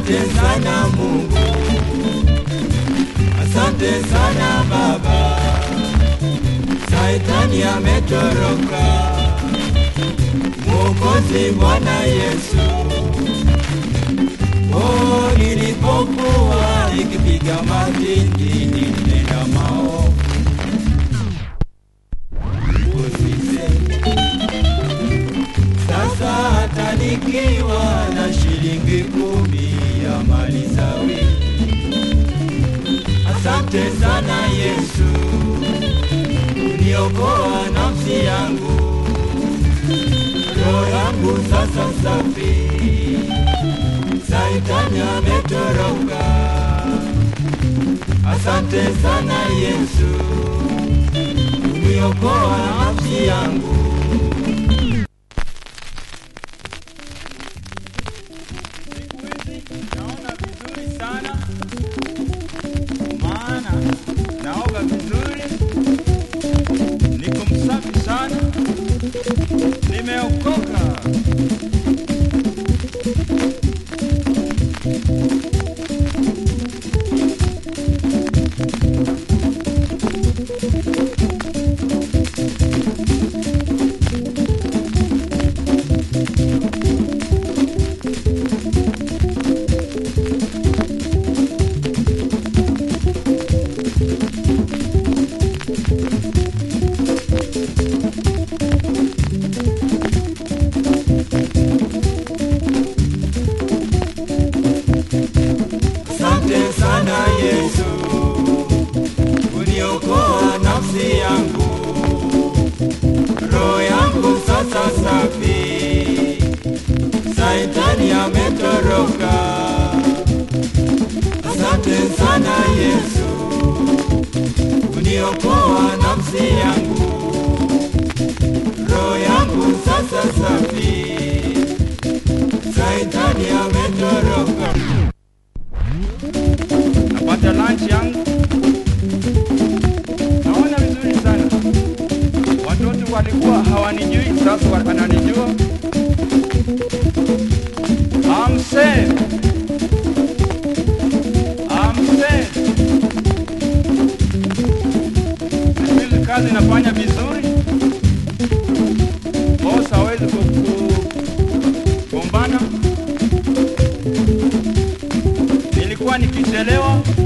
Asante sana Mungu, asante sana Baba, Saitani ametoroka. Mwokozi Bwana Yesu, oh, nilipokuwa nikipiga matindi nilinena maovu usiseme. Sasa hata nikiwa na shilingi kumi ya mali za wiki, asante sana Yesu, uniokoa nafsi yangu, roho yangu sasa safi, Saitani ametoroka. Asante sana Yesu, uniokoa nafsi yangu. Siku hizi naona vizuri sana, maana naoga vizuri, niko msafi sana, nimeokoka. Asante sana Yesu, uniokoa nafsi yangu, roho yangu sasa safi, Saitani ametoroka. Asante sana Yesu, uniokoa nafsi yangu, roho yangu sasa safi, Saitani ametoroka. napata lunch yangu, naona vizuri sana. Watoto walikuwa hawanijui, sasa wananijua. I'm safe. I'm safe. Vile kazi inafanya vizuri, boss hawezi kugombana. Nilikuwa nikichelewa